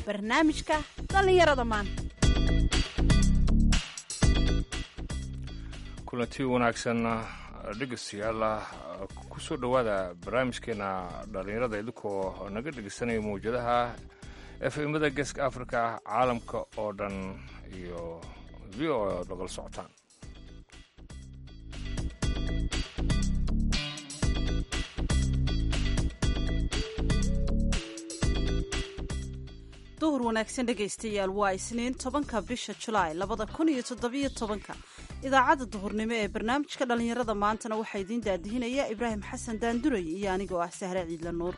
barnaamijka dhallinyarada maanta kulanti wanaagsan dhegeystayaal ku soo dhowaada barnaamijkeena dhallinyarada idinkoo naga dhegeysanaya mawjadaha efemada geeska africa caalamka oo dhan iyo v o ad nagala socotaan duhur wanaagsan dhegaystayaal waa isniin tobanka bisha julaay labada kun iyo toddobiyo tobanka idaacadda duhurnimo ee barnaamijka dhallinyarada maantana waxaa idiin daadihinaya ibraahim xasan daanduray iyo anigoo ah sahre ciidla nuur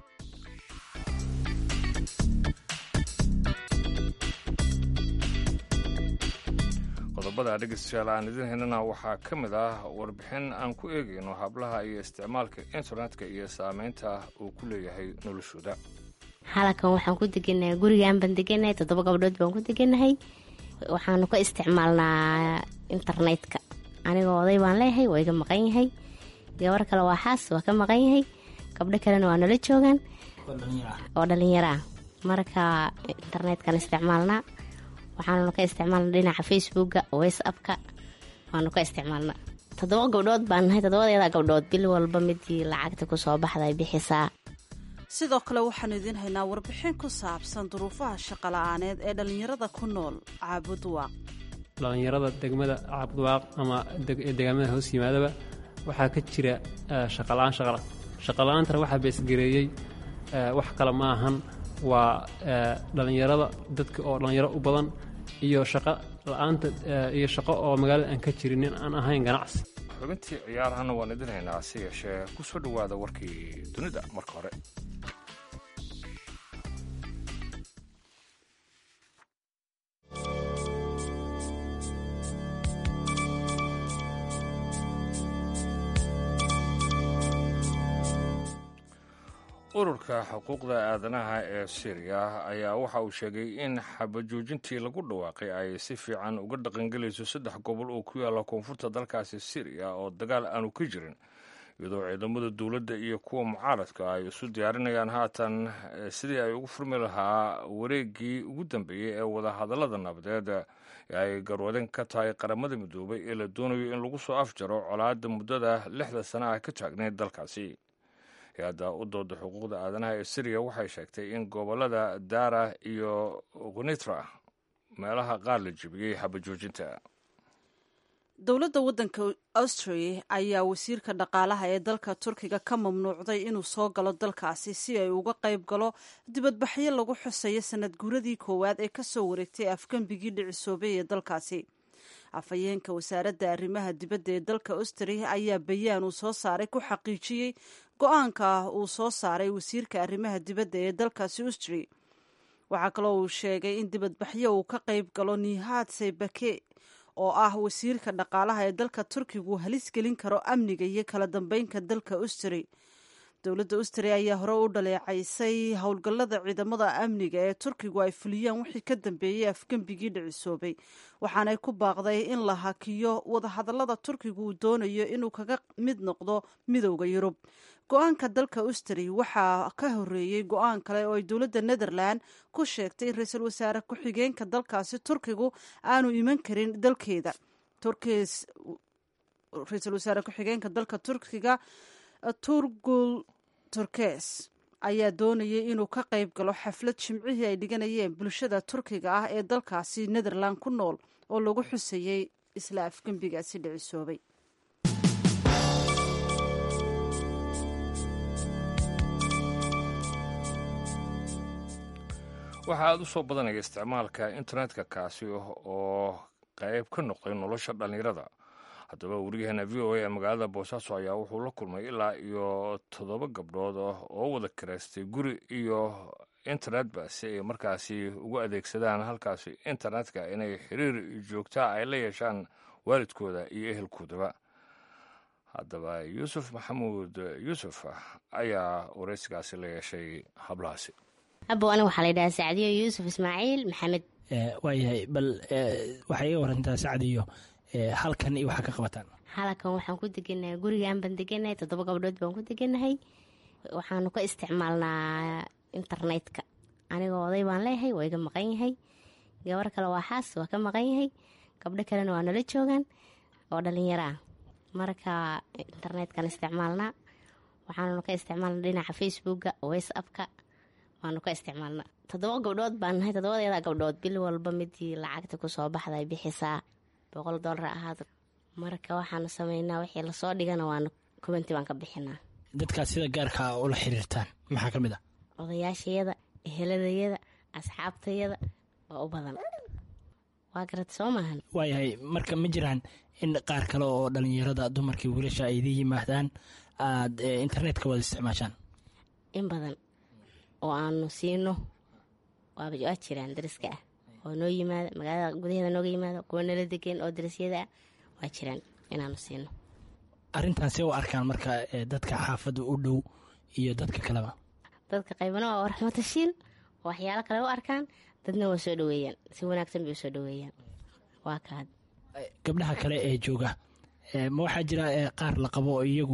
qodobada dhegeystayaal aan idin helnana waxaa ka mid ah warbixin aan ku eegayno hablaha iyo isticmaalka internetka iyo saameynta uu ku leeyahay noloshooda xalakan waxaan ku deganahay gurigaan baan deganahay toddoba gabdhood baan ku deganahay waxaanu ka isticmaalnaa internetka anigoo oday baan leeyahay waa iga maqan yahay gabar kale waa xaas waa ka maqan yahay gabdho kalena waa nala joogaan oo dhalinyaro ah marka internetkan isticmaalnaa waxaannu ka isticmaalna dhinaca facebooka whatsappka waanu ka isticmaalna toddoba gabdhood baan nahay toddobadeeda gabdhood bil walba midii lacagta kusoo baxday bixisaa sidoo kale waxaanu idiin haynaa warbixin ku saabsan duruufaha shaqola'aaneed ee dhallinyarada ku nool caabudwaaq dhallinyarada degmada caabudwaaq ama deegaamada hoos yimaadaba waxaa ka jira shaqala-aan shaqala-aantana waxaa beesgareeyey wax kale ma ahan waa dhallinyarada dadka oo dhallinyaro u badan iyo shaqa la-aanta iyo shaqo oo magaalada aan ka jirin nin aan ahayn ganacsi xubintii ciyaarahana waan idin haynaa hase yeeshee ku soo dhowaada warkii dunida marka hore ururka xuquuqda aadanaha ee syriya ayaa waxa uu sheegay in xabajoojintii lagu dhawaaqay ay si fiican uga dhaqangelayso saddex gobol oo ku yaalla koonfurta dalkaasi syriya oo dagaal aanu ka jirin iyadoo ciidamada dowladda iyo kuwa mucaaradka ay isu diyaarinayaan haatan sidii ay ugu furmi lahaa wareeggii ugu dambeeyey ee wadahadallada nabadeed ee ay garwadeen ka tahay qaramada midoobay ee la doonayo in lagu soo afjaro colaadda muddada lixda sana ah ka taagneyd dalkaasi hay-adda u dooda xuquuqda aadanaha ee syriya waxay sheegtay in gobolada daara iyo kunitra meelaha qaar la jebiyey xabajoojinta dowladda waddanka austria ayaa wasiirka dhaqaalaha ee dalka turkiga ka mamnuucday inuu soo galo dalkaasi si ay uga qayb galo dibadbaxyo lagu xuseeyo sanad guuradii koowaad ee kasoo wareegtay afgembigii dhicisoobay ee dalkaasi afhayeenka wasaaradda arrimaha dibadda ee dalka austria ayaa bayaan uu soo saaray ku xaqiijiyey go-aanka uu soo saaray wasiirka arrimaha dibadda ee dalkaasi austria waxaa kaloo uu sheegay in dibadbaxyo uu ka qayb galo nihaad saybake oo ah wasiirka dhaqaalaha ee dalka turkigu halis gelin karo amniga iyo kala dambeynka dalka austria dowladda austria ayaa hore u dhaleecaysay howlgallada ciidamada amniga ee turkigu ay fuliyaan wixii ka dambeeyey afgembigii dhicisoobay waxaanay ku baaqday in la hakiyo wadahadallada turkigu uu doonayo inuu kaga mid noqdo midowda yurub go-aanka dalka austria waxaa ka horeeyey go-aan kale oo ay dowladda netherland ku sheegtay in ra-iisul wasaare ku-xigeenka dalkaasi turkigu aanu iman karin dalkeeda ra-iisul wasaare ku-xigeenka dalka turkiga turgul turkes ayaa doonayay inuu ka qayb galo xaflad jimcihii ay dhiganayeen bulshada turkiga ah ee dalkaasi netherland ku nool oo lagu xuseeyey isla afgembigaasi dhicisoobay waxaa aada u soo badanaya isticmaalka internetka kaasi oo qayb ka noqday nolosha dhallinyarada haddaba wariyaheena v o a ee magaalada boosaaso ayaa wuxuu la kulmay ilaa iyo toddoba gabdhood oo wada karaystay guri iyo internetba si ay markaasi ugu adeegsadaan halkaasi internetka inay xiriir joogtaa ay la yeeshaan waalidkooda iyo ehelkoodaba haddaba yuusuf maxamuud yuusuf ayaa waraysigaasi la yeeshay hablahaasi abo aniga waxaa la yidhahaa sacdiyo yuusuf ismaaciil maxamed waayahay bal waxay iga warantaa sacdiyo halkan iyo waxaa ka qabataan halakan waxaan ku deganahay gurigaan baan deganahay toddoba gabdhood baan ku deganahay waxaanu ka isticmaalnaa internetka anigoo oday baan leeyahay waa iga maqan yahay gabar kale waa xaas waa ka maqan yahay gabdho kalena waa nala joogaan oo dhalinyaro ah marka internet-kan isticmaalnaa waxaannu ka isticmaalna dhinaca facebooka whatsappka waanu ka isticmaalna toddoba gabdhood baan nahay toddobadeeda gabdhood bil walba midii lacagta kusoo baxday bixisaa boqol doolar ahaad marka waxaanu sameynaa wixii lasoo dhigana waanu kubanti baan ka bixinaa dadkaad sida gaarka ula xiriirtaan maxaa ka mid ah odayaashayada eheladayada asxaabtayada waa u badan waa garata soo maahan waayahay marka ma jiraan in qaar kale oo dhalinyarada dumarkii wiilasha ay idin yimaadaan aada internetka wada isticmaashaan in badan oo aanu siino waaba waa jiraan dariska ah oo noo yimaada magaalada gudaheeda nooga yimaada kuwa nala degan oo darisyada ah waa jiraan inaanu siino arrintan see u arkaan marka dadka xaafadda u dhow iyo dadka kaleba dadka qaybana waa raxmatashiil oo waxyaalo kale u arkaan dadna waa soo dhaweeyaan si wanaagsan bay u soo dhaweeyaan waa kaad gabdhaha kale ee jooga ma waxaa jira qaar la qabo oo iyagu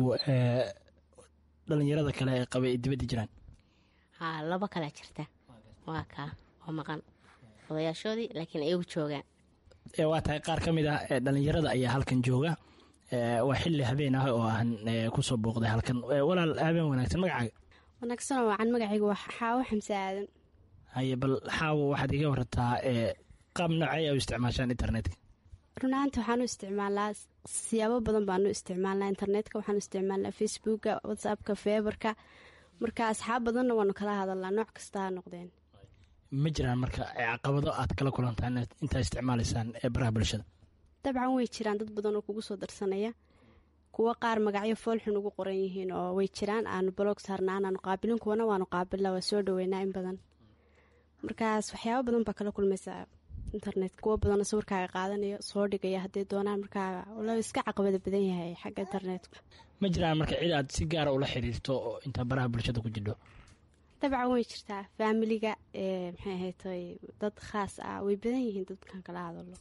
dhalinyarada kale ee qaba ay dibadda jiraan haa laba kalea jirta waa kaa oo maqan odayaashoodii laakiin iyagu joogaan waa tahay qaar ka mid ah dhalinyarada ayaa halkan jooga waa xilli habeen ah oo aan kusoo booqday halkan walaal habeen wanaagsan magacaaga wanaagsanoo wacan magacaygu waa xaawo xamse aadan haye bal xaawo waxaad iga warataa qaab noocay u isticmaashaan internetka runahaanta waxaanu isticmaalnaa siyaabo badan baanu isticmaalnaa internetka waxaanu isticmaalnaa facebooka whatsappka feebarka marka asxaab badanna waanu kala hadalnaa nooc kasta ha noqdeen ma jiraan marka caqabado aad kala kulantaan intaa isticmaalaysaan ee baraha bulshada dabcan way jiraan dad badan oo kugu soo darsanaya kuwo qaar magacyo foolxun ugu qoran yihiin oo way jiraan aanu bolog saarnaa anaanu qaabilin kuwana waanu qaabilna waa soo dhaweynaa in badan markaas waxyaaba badan baa kala kulmaysaa internet kuwo badanoo sawirkaaga qaadanayo soo dhigaya hadday doonaan markaa la iska caqabada badan yahay xagga internetka ma jiraan marka cid aad si gaara ula xiriirto oo intaa baraha bulshada ku jidho dabcan way jirtaa faamiliga maxay ahaytoy dad khaas ah way badan yihiin dadkan kala hadalo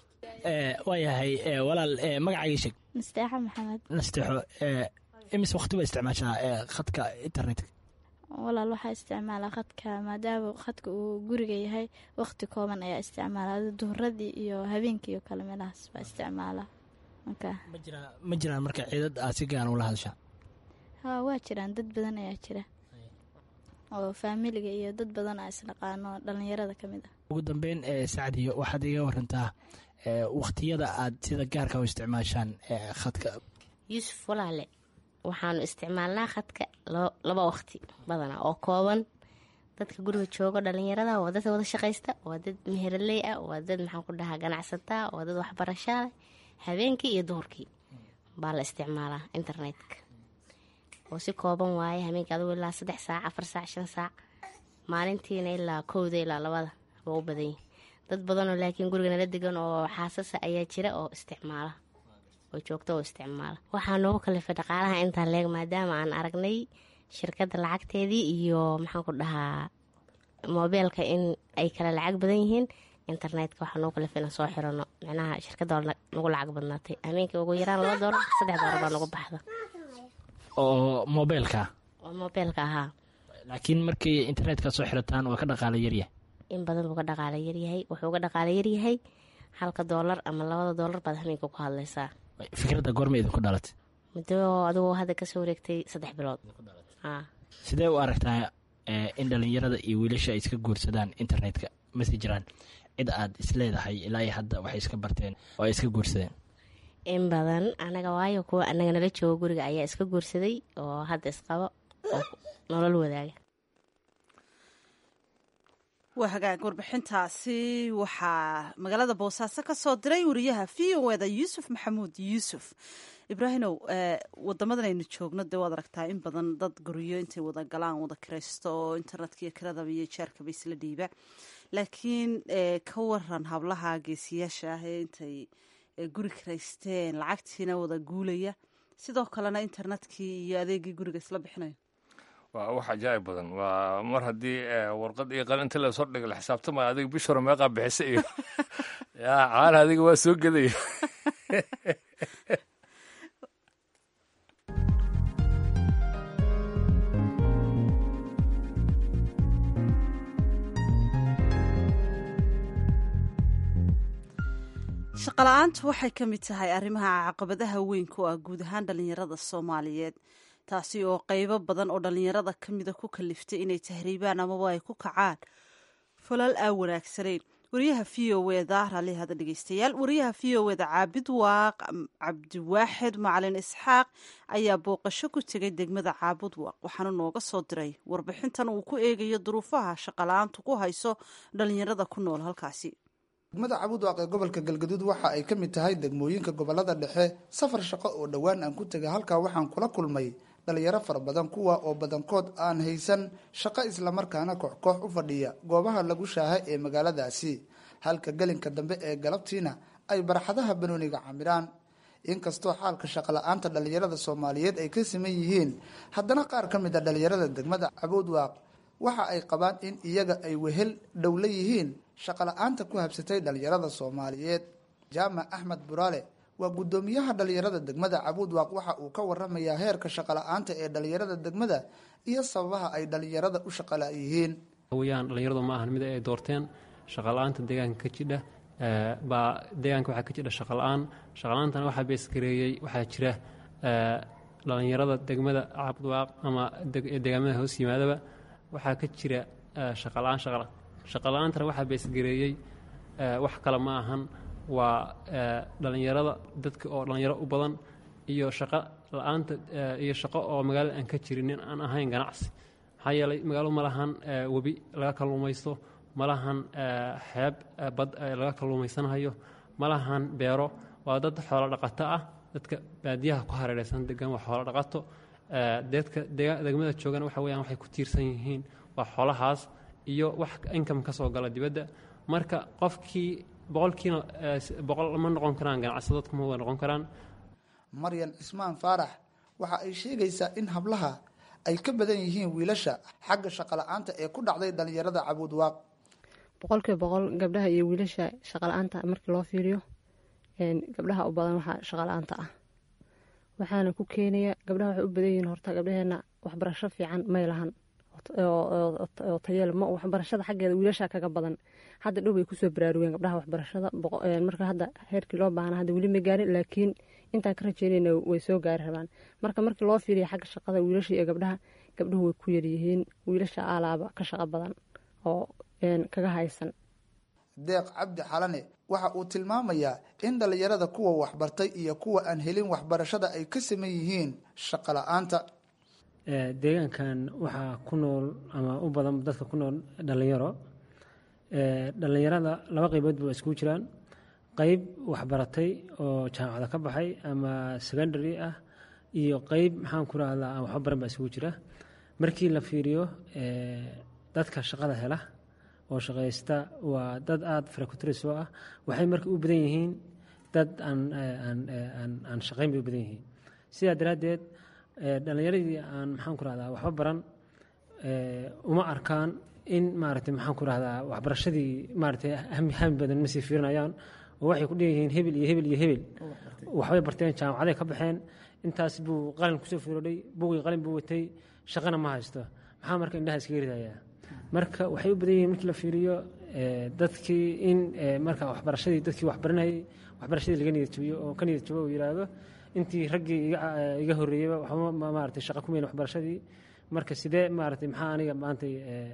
waayahay walaal magacayga sheeg nasteexo maxamed nasteexo imis waqti ba isticmaashaa khadka internetka walaal waxaa isticmaalaa khadka maadaama khadka uu guriga yahay waqti kooban ayaa isticmaalaa duhuradii iyo habeenkii iyo kale meelahaas baa isticmaalaa ma jiraan marka ciidad aad si gaara ula hadashaa haa waa jiraan dad badan ayaa jira oo faamiliga iyo dad badan a isnaqaano dhalinyarada ka mid ah ugu dambeyn sacdiyo waxaad iga warantaa waqtiyada aad sida gaarka u isticmaashaan khadka yuusuf walaale waxaanu isticmaalnaa khadka laba waqti badana oo kooban dadka guriga joogo dhalinyarada waa dad wada shaqaysta waa dad meheraley ah waa dad maxaan ku dhahaa ganacsataa waa dad waxbarashaa leh habeenkii iyo duhurkii baa la isticmaalaa internetka oo si kooban waaye habeenkii adugu ilaa saddex saac afar saac shan saac maalintiina ilaa kowda ilaa labada waa u badan yihi dad badanoo laakiin guriga nala degan oo xaasasa ayaa jira oo isticmaala oo joogto oo isticmaala waxaa noogu kalifay dhaqaalaha intaa leeg maadaama aan aragnay shirkadda lacagteedii iyo maxaan ku dhahaa moobeelka in ay kala lacag badan yihiin internetka waxaa noogu kalifay inaan soo xirano micnaha shirkadda nagu lacag badnaatay habeenkii ugu yaraan laba doolar saddex doolar baa nagu baxda oo mobeelka oo moobeelka ahaa laakiin markii internetka soo xirataan waa ka dhaqaala yaryahay in badan buu ka dhaqaala yaryahay wuxuu ka dhaqaala yaryahay halka doolar ama labada doolar baad habeenka ku hadlaysaa fikradda goorma idinku dhalatay muddo adigoo hadda kasoo wareegtay saddex bilood sidee u aragtaa in dhalinyarada iyo wiilasha ay iska guursadaan internetka mase jiraan cid aad isleedahay ilaa iyo hadda waxay iska barteen oo ay iska guursadeen in badan anaga waayo kuwa anaga nala joogo guriga ayaa iska guursaday oo hadda isqabo oo nolol wadaaga waa hagaag warbixintaasi waxaa magaalada boosaaso ka soo diray wariyaha v o eda yuusuf maxamuud yuusuf ibraahimow wadamadan aynu joogno dee waad aragtaa in badan dad guryo intay wada galaan wada kiraysto oo internetka iyo kiradaba iyo jeerkaba isla dhiiba laakiin ka waran hablaha geesiyaasha ah ee intay guri kiraysteen lacagtiina wada guulaya sidoo kalena internetkii iyo adeegii guriga isla bixinayo waa wax ajaa'ib badan waa mar haddii warqad iyo qalin inta lasoo dhiga la xisaabtamaya adiga bish hore meeqaa bixisa iyo yaa caana adiga waa soo gedaya shaqala-aantu waxay ka mid tahay arrimaha caqabadaha weyn ku ah guud ahaan dhallinyarada soomaaliyeed taasi oo qeybo badan oo dhallinyarada ka mida ku kaliftay inay tahriibaan amaba ay ku kacaan falal aan wanaagsanayn wariyaha v o eda raalihada dhegeystayaal wariyaha v o eda caabid waaq cabdiwaaxid macalin isxaaq ayaa booqasho ku tegay degmada caabud waaq waxaana nooga soo diray warbixintan uu ku eegayo duruufaha shaqala-aantu ku hayso dhallinyarada ku nool halkaasi degmada cabudwaaq ee gobolka galgaduud waxa ay ka mid tahay degmooyinka gobolada dhexe safar shaqo oo dhowaan aan ku tegay halkaa waxaan kula kulmay dhalinyaro fara badan kuwa oo badankood aan haysan shaqo islamarkaana koox-koox u fadhiya goobaha lagu shaaha ee magaaladaasi halka gelinka dambe ee galabtiina ay barxadaha banooniga camiraan inkastoo xaalka shaqala-aanta dhalinyarada soomaaliyeed ay ka siman yihiin haddana qaar ka mid a dhalinyarada degmada cabudwaaq waxa ay qabaan in iyaga ay wehel dhowla yihiin shaqala-aanta ku habsatay dhalinyarada soomaaliyeed jaamac axmed buraale waa guddoomiyaha dhalinyarada degmada cabuudwaaq waxa uu ka waramayaa heerka shaqala-aanta ee dhalinyarada degmada iyo sababaha ay dhalinyarada u shaqala yihiin weyaan dhalinyaradu ma ahan mid ay doorteen shaqala-aanta deegaanka ka jidha baa deegaanka waxaa ka jidha shaqala-aan shaqala-aantana waxaa beesgareeyey waxaa jira dhalinyarada degmada cabuudwaaq ama deegaamada hoos yimaadaba waxaa ka jira shaqala-aan shaqala-aantana waxaa beesgareeyey wax kale ma ahan waa dhalinyarada dadka oo dhalinyaro u badan iyo shaqo la-aanta iyo shaqo oo magaalada aan ka jirin nin aan ahayn ganacsi maxaa yeelay magaalo ma lahan webi laga kalluumaysto ma lahan xeeb bad laga kalluumaysanhayo ma lahan beero waa dad xoolo dhaqato ah dadka baadiyaha ku hareereysan degan waa xoolo dhaqato dadka degmada joogana waxa weyaan waxay ku tiirsan yihiin waa xoolahaas iyo wax income ka soo gala dibadda marka qofkii boqolkiina boqol ma noqon karaan ganacsado dadku ma wada noqon karaan maryan cismaan faarax waxa ay sheegaysaa in hablaha ay ka badan yihiin wiilasha xagga shaqala-aanta ee ku dhacday dhalinyarada cabuudwaaq boqolkiiba boqol gabdhaha iyo wiilasha shaqala-aanta markii loo fiiriyo gabdhaha u badan waxaa shaqala-aanta ah waxaana ku keenaya gabdhaha waxay u badan yihiin horta gabdhaheena waxbarasho fiican may lahan oo tayeel ma waxbarashada xaggeeda wiilasha kaga badan hadda dhow bay kusoo baraarugeen gabdhaha waxbarashada marka hadda heerkii loo baahna hadda weli ma gaarin laakiin intaan ka rajeynayna way soo gaari rabaan marka markii loo fiiriya xagga shaqada wiilasha iyo gabdhaha gabdhuhu way ku yaryihiin wiilasha alaaba ka shaqo badan oo kaga haysan deeq cabdi xalane waxa uu tilmaamayaa in dhalinyarada kuwa waxbartay iyo kuwa aan helin waxbarashada ay ka saman yihiin shaqo la-aanta deegaankan waxaa ku nool ama u badan dadka ku nool dhalinyaro dhalinyarada laba qeybood ba iskugu jiraan qeyb waxbaratay oo jaamacada ka baxay ama secondary ah iyo qeyb maxaan ku rahdaa aan waxba baran baa isugu jira markii la fiiriyo dadka shaqada hela oo shaqaysta waa dad aada farakutrisoo ah waxay marka u badan yihiin dad aan shaqayn bay u badan yihiin sidaa daraaddeed dhalinyaradii aan maxaan ku rahdaa waxba baran uma arkaan in maaragtay maxaan ku rahdaa waxbarashadii maaragtay hami badan ma sii fiirinayaan oo waxay ku dheeyihiin hebel iyo hebel iyo hebel waxbay barteen jaamacaday ka baxeen intaas buu qalin kusoo fiirodhay buugii qalin buu watay shaqana ma haysto maxaa marka indhaha iskaga ridayaa marka waxay u badan yihiin markii la fiiriyo dadkii in marka waxbarashadii dadkii waxbaranayay waxbarashadii laga niyad jabiyo oo ka niyad jabo uu yidhaahdo intii raggii iga horreeyeyba waxba maaragtay shaqa ku meyn waxbarashadii marka sidee maaragtay maxaa aniga maantay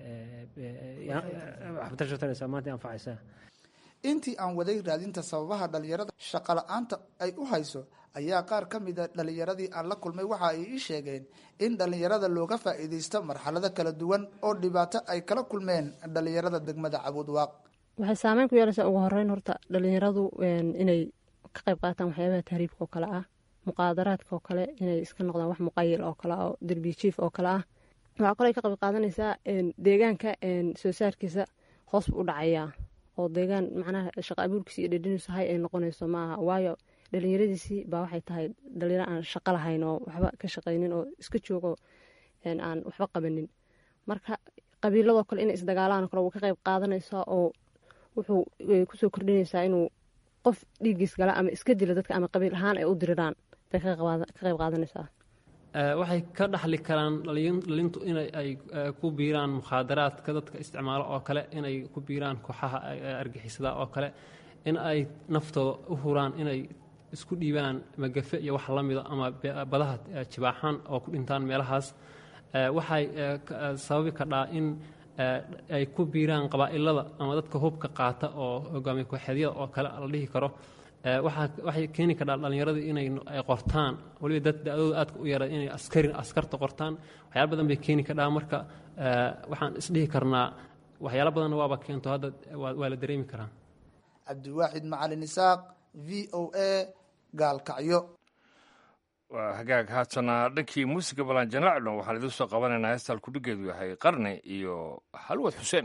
waxbarasho taraysaa maanta anfacaysaa intii aan waday raadinta sababaha dhalinyarada shaqo la-aanta ay u hayso ayaa qaar ka mida dhalinyaradii aan la kulmay waxa ay ii sheegeen in dhalinyarada looga faa'iidaysto marxalado kala duwan oo dhibaato ay kala kulmeen dhalinyarada degmada cabuudwaaq waxay saameyn ku yeelaysaa ugu horeyn horta dhalinyaradu inay ka qayb qaataan waxyaabaha tahriibka oo kale ah muqaadaraadka oo kale inay iska noqdaan wax muqayil oo kale oo derbiya jiif oo kale ah waxaa kaloo ka qayb qaadanaysaa deegaanka soo saarkiisa hoos buu u dhacayaa oo deegaan macnaha shaqa abuurkiisa iyo dhedhiniisu hay ay noqonayso ma aha waayo dhalinyaradiisii baa waxay tahay dhalinyaro aan shaqo lahayn oo waxba ka shaqaynin oo iska joogo aan waxba qabanin marka qabiiladoo kale inay isdagaalaan kale wuu ka qayb qaadanaysaa oo wuxuu kusoo kordhinaysaa inuu qof dhiiggiis gala ama iska dila dadka ama qabiil ahaan ay u diriraan bay ka qayb qaadanaysaa waxay ka dhaxli karaan dhalintu inay ay ku biiraan mukhaadaraadka dadka isticmaalo oo kale inay ku biiraan kooxaha argixisada oo kale in ay naftooda u huraan inay isku dhiibaan magafe iyo wax la mida ama badaha jibaaxaan oo ku dhintaan meelahaas waxay sababi kadhaa in ay ku biiraan qabaa'ilada ama dadka hubka qaata oo hogaamiye kooxeedyada oo kale la dhihi karo waxay keeni kadhaa dhallinyaradii inay qortaan waliba dad da-dooda aadka u yara inay askari askarta qortaan waxyaala badan bay keeni kadhaa marka waxaan isdhihi karnaa waxyaala badanna waaba keento hadda waa la dareemi karaa cabdiwaaxid macalin isaaq v o a gaalkacyo waa hagaag haatana dhankii muusiga balanjanacno waxaan idiin soo qabanaynaa heestal kudhigeedu yahay qarni iyo halwad xuseen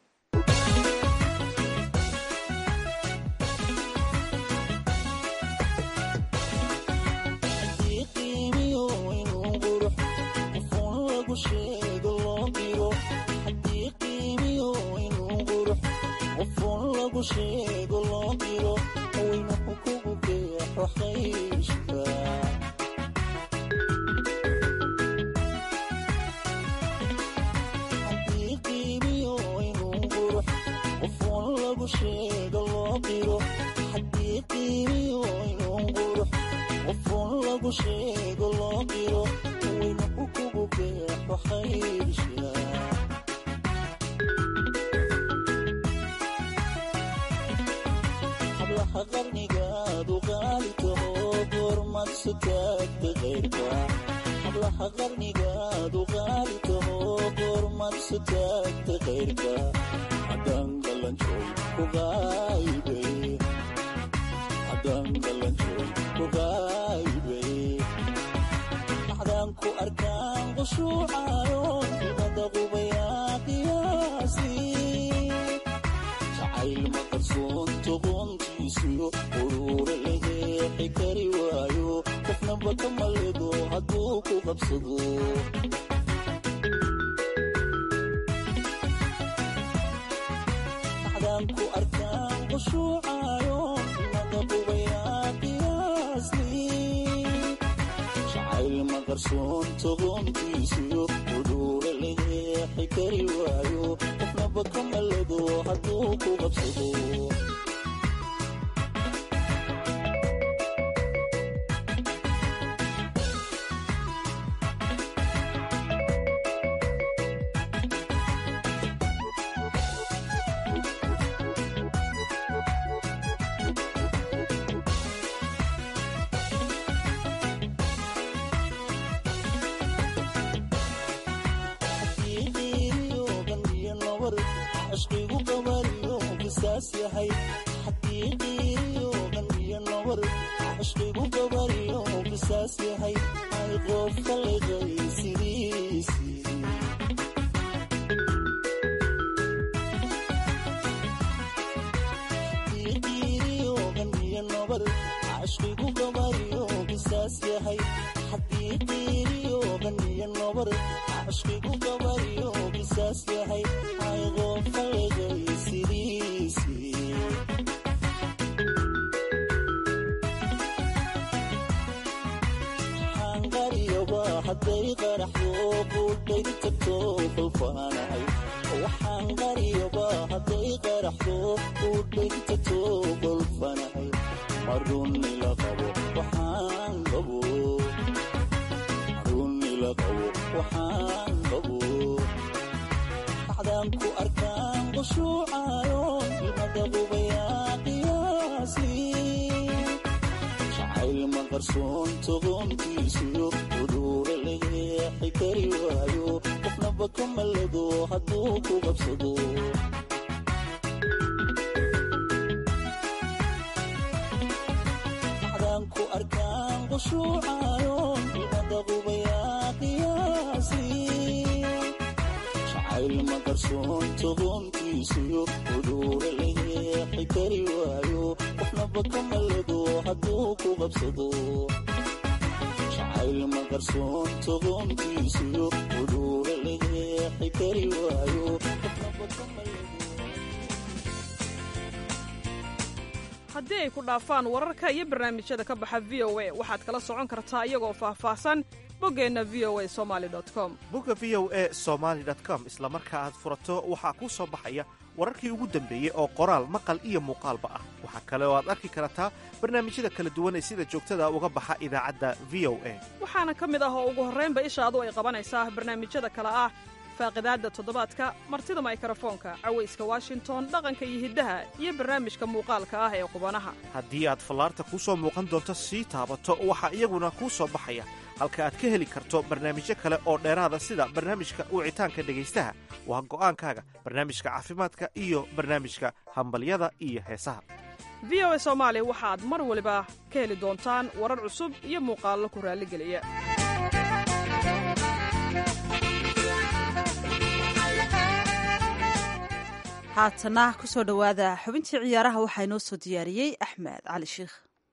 haddii ay ku dhaafaan wararka iyo barnaamijyada ka baxa v o a waxaad kala socon kartaa iyagoo faahfaahsan boggeenna v o a somali com bogga v o e somaali com isla marka aad furato waxaa kuu soo baxaya wararkii ugu dambeeyey oo qoraal maqal iyo muuqaalba ah waxaa kale oo aad arki kartaa barnaamijyada kala duwan ee sida joogtada uga baxa idaacadda v o a waxaana ka mid ah oo ugu horraynba ishaadu ay qabanaysaa barnaamijyada kale ah faaqidaadda toddobaadka martida maykrofoonka cawayska washington dhaqanka iyo hiddaha iyo barnaamijka muuqaalka ah ee qubanaha haddii aad fallaarta kuu soo muuqan doonto sii taabato waxaa iyaguna kuu soo baxaya halka aad ka heli karto barnaamijyo kale oo dheeraada sida barnaamijka wicitaanka dhegaystaha waa go'aankaaga barnaamijka caafimaadka iyo barnaamijka hambalyada iyo heesaha v o a soomaali waxaad mar waliba ka heli doontaan warar cusub iyo muuqaallo ku raalligeliya haatana ku soo dhowaada xubintii ciyaaraha waxaa inoo soo diyaariyey axmed cali sheikh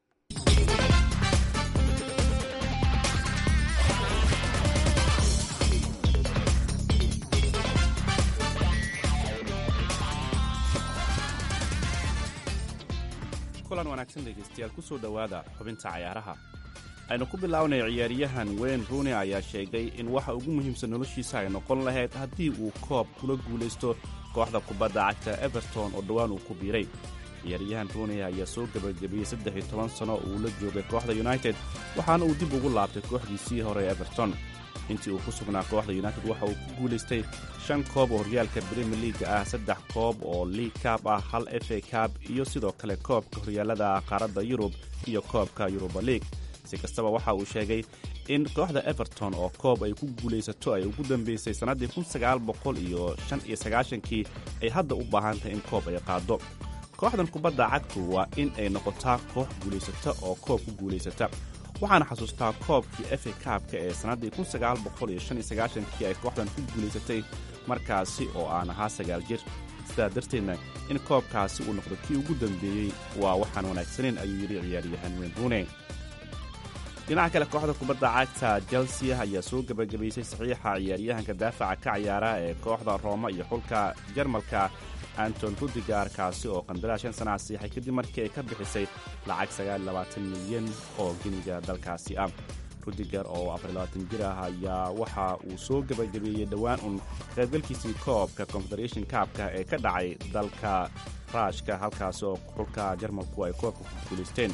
kulan wanaagsan dhegaystayaal ku soo dhowaada xubinta cayaaraha aynu ku bilownay ciyaaryahan wayne rooney ayaa sheegay in waxa ugu muhiimsan noloshiisa ay noqon lahayd haddii uu koob kula guulaysto kooxda kubadda cagta everton oo dhowaan uu ku biiray ciyaaryahan rooney ayaa soo gebagabeeyey saddex iyo toban sano uu la joogay kooxda united waxaana uu dib ugu laabtay kooxdiisii hore everton intii uu ku sugnaa kooxda united waxa uu ku guulaystay shan koob oo horyaalka brimier liaga ah saddex koob oo league kaab ah hal f a kaab iyo sidoo kale koobka horyaalada qaaradda yurub iyo koobka yuruba league si kastaba waxa uu sheegay in kooxda everton oo koob ay ku guulaysato ay ugu dambaysay sannaddii kun sagaal boqol iyo shan iyo sagaashankii ay hadda u baahan tahay in koob ay qaaddo kooxdan kubadda cagtu waa in ay noqotaa koox guulaysata oo koob ku guulaysata waxaana xasuustaa koobkii f a kaabka ee sannaddii kun sagaal boqol iyo shan iyo sagaashankii ay kooxdan ku guulaysatay markaasi oo aan ahaa sagaal jir sidaa darteedna in koobkaasi uu noqdo kii ugu dambeeyey waa waxaan wanaagsaneyn ayuu yidhi ciyaaryahan weyn ruune dhinaca kale kooxda kubadda cagta chelsea ayaa soo gebagabaysay saxiixa ciyaaryahanka daafaca ka ciyaara ee kooxda rooma iyo xulka jarmalka anton rudigar kaasi oo qandaraas shan sana siixay kadib markii ay ka bixisay lacag milyan oo geniga dalkaasi ah rudigar oo jir ah ayaa waxa uu soo gebagabeeyey dhowaan un qaybgalkiisii koobka confederation kaabka ee ka dhacay dalka raashka halkaasi oo xulka jarmalku ay koobka ku guulaysteen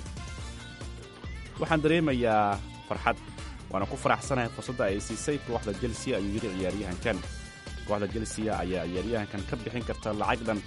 waxaan dareemayaa farxad waana ku faraxsanahay fursadda ay siisay kooxda chelsea ayuu yidhi ciyaaryahankan kooxda chelsea ayaa ciyaaryahankan ka bixin karta lacag dhan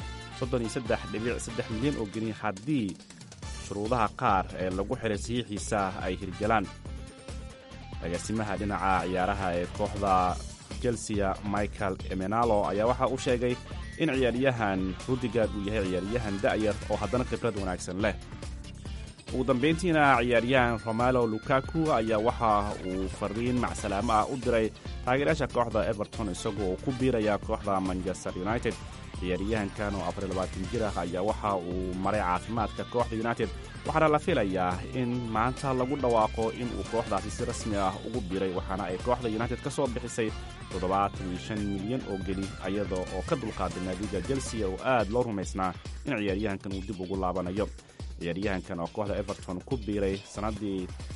milyan oo geni haddii shuruudaha qaar ee lagu xiray saxiixiisa ay hirgalaan agaasimaha dhinaca ciyaaraha ee kooxda chelsea michael emenalo ayaa waxa uu sheegay in ciyaaryahan rudigar uu yahay ciyaaryahan da'yar oo haddana khibrad wanaagsan leh ugu dambayntiina ciyaaryahan romalo lukaku ayaa waxa uu fariin macsalaamo ah u diray taageerayaasha kooxda everton isagoo uu ku biiraya kooxda manchester united ciyaaryahankan oo jir ah ayaa waxa uu maray caafimaadka kooxda united waxaana la filayaa in maanta lagu dhawaaqo in uu kooxdaasi si rasmi ah ugu biiray waxaana ay kooxda united ka soo bixisay milyan oo geli iyada oo ka dulqaaday naadiga chelsea oo aad loo rumaysnaa in ciyaaryahankan uu dib ugu laabanayo ciyaaryahankan oo kooxda everton ku biiray sannaddii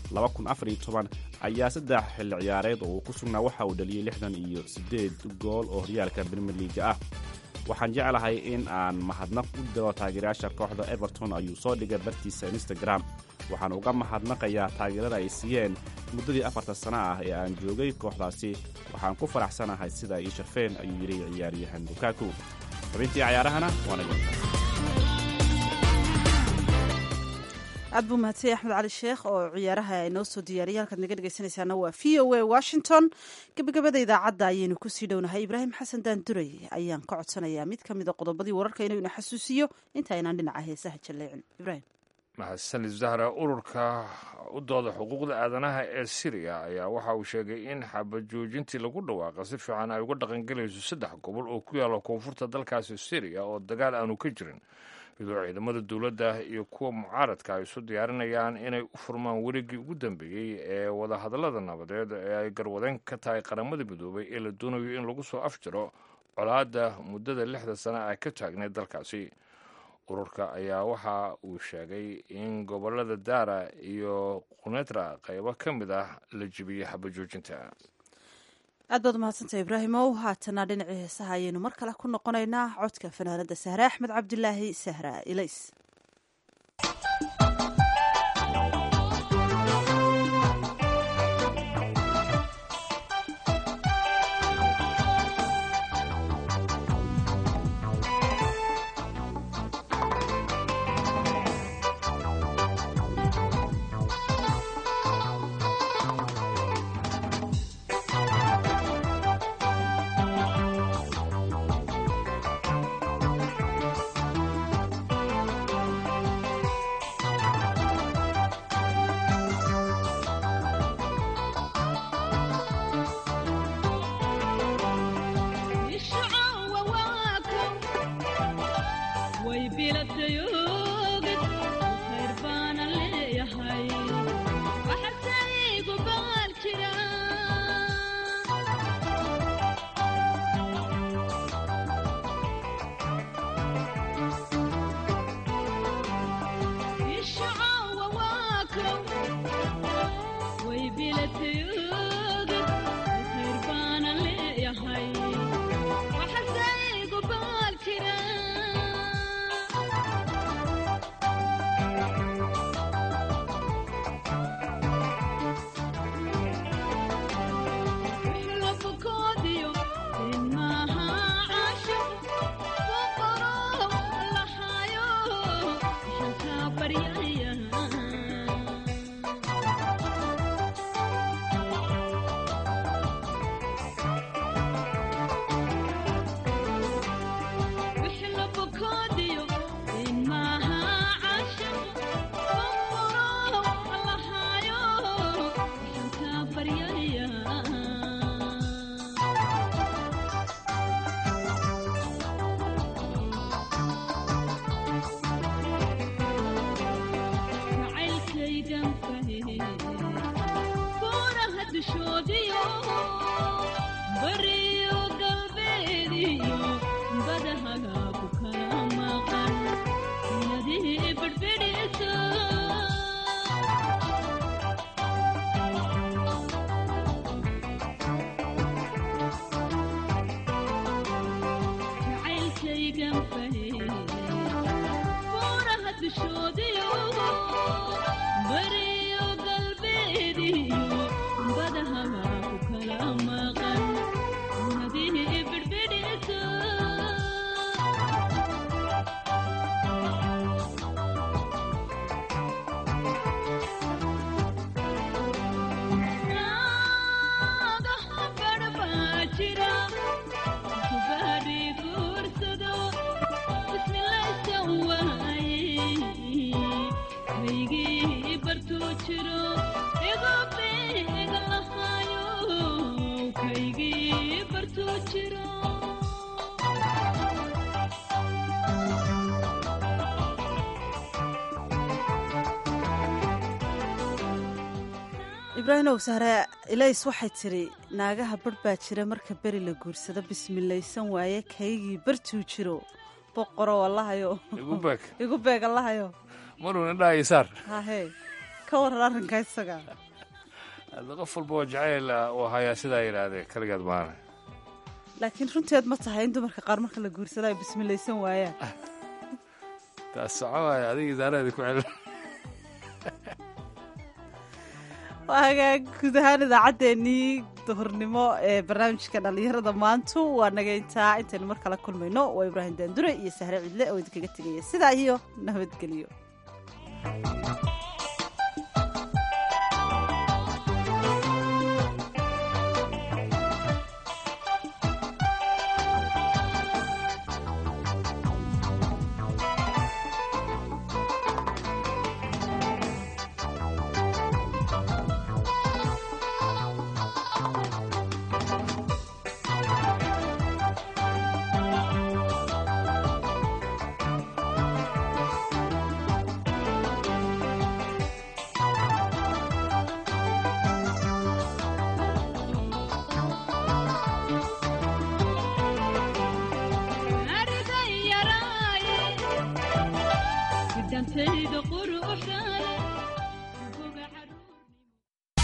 ayaa saddex xilli ciyaareed oo uu ku sugnaa waxa uu dhaliyey lixdan iyo siddeed gool oo horyaalka brimier liaga ah waxaan jeclahay in aan mahadnaq u diro taageerayaasha kooxda everton ayuu soo dhigay bartiisa instagram waxaan uga mahadnaqayaa taageerada ay siiyeen muddadii afarta sana ah ee aan joogay kooxdaasi waxaan ku faraxsanahay sida ay ii sharfeen ayuu yidhi ciyaaryahan lukaku xubintii cayaarahana waana aad buu mahadsay axmed cali sheekh oo ciyaaraha inoo soo diyaariyay halkaad naga dhegeysanaysaana waa v o a washington gebagabada idaacadda ayaynu kusii dhownahay ibraahim xasan daanduray ayaan ka codsanayaa mid ka mid a qodobadii wararka inuu ina xasuusiyo inta aynaan dhinaca heesaha jalleecin ibrahim mahadsanid zahra ururka u dooda xuquuqda aadanaha ee siriya ayaa waxa uu sheegay in xabajoojintii lagu dhawaaqa si fiican ay uga dhaqangelayso saddex gobol oo ku yaalla koonfurta dalkaasi siriya oo dagaal aanu ka jirin iyadoo ciidamada dowladda iyo kuwa mucaaradka ay isu diyaarinayaan inay u furmaan weligii ugu dambeeyey ee wadahadallada nabadeed ee ay garwadeen ka tahay qaramada midoobay ee la doonayo in lagu soo afjiro colaadda muddada lixda sana ay ka taagneed dalkaasi ururka ayaa waxa uu sheegay in gobollada daara iyo qunetra qaybo ka mid ah la jibiyey xabajoojinta aad baad umahadsantah ibraahimow haatana dhinacii heesaha ayaynu mar kale ku noqonaynaa codka fanaanada sahre axmed cabdilaahi sahra ilays ibraahimow sahre ilays waxay tidhi naagaha barh baa jira marka beri la guursado bismilaysan waaye kaygii bartuu jiro boqoro allahayo igu beeg allahayo maruna dhahayo saar hahe ka waran arrinka isaga hadda qof walba oo jacayl uu hayaa sidaa yidhaahdee kaligeed maana laakiin runteed ma tahay in dumarka qaar marka la guursado ay bismilaysan waayaan taas soco waaya adiga isaaraheeda ku celin waa hagaag guud ahaan idaacaddeenii duhurnimo ee barnaamijka dhallinyarada maantu waa nagayntaa intaynu mar kala kulmayno waa ibraahim daandure iyo sahre cidle oo idinkaga tegaya sidaa iyo nabadgelyo ardayaraaye gidhantayda